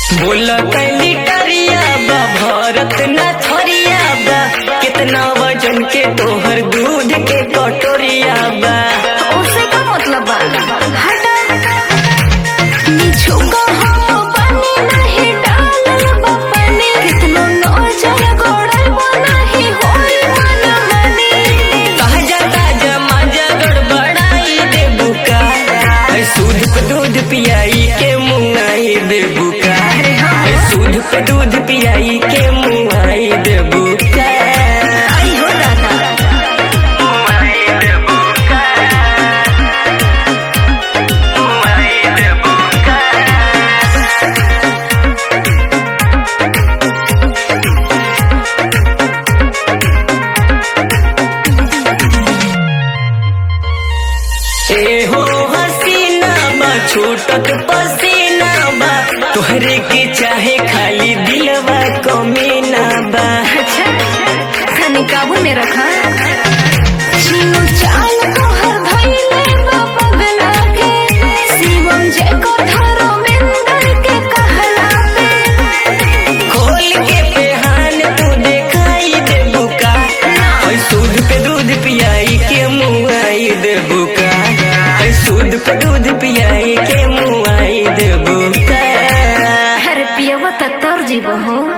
बोला कैली टरिया बा भरत न थरिया बा कितना वजन के तोहर दूध के कटोरिया बा उससे का मतलब बा हटा निछुका हो पानी नहीं डालल बा पानी कितनो नौजल गोड़ल बा नहीं होई मन मनी ताजा ताजा माजा गड़बड़ाई दे बुका ऐ सूद पे दूध पियाई के मुंगाई दे बुका ऐ सूद पे दूध पियाई के मुंगाई दे बुका आई हो दादा मुंगाई दे बुका मुंगाई दे बुका ए हो हसीना बा छूटत पसीना बा तोहरे के चाहे खाली दिलवा कमीना बा अच्छा खाने काबू में रखा चीनू चाल को हर धैले बा पगला के शिवम जे को धरो मिंदर के कहला पे खोल के पेहान तू देखाई दे बुका ऐ सूद पे दूध पियाई के मुआई दे बुका ऐ सूद पे दूध पियाई के मुआई दे बुका हर पियवा त तर जीव हो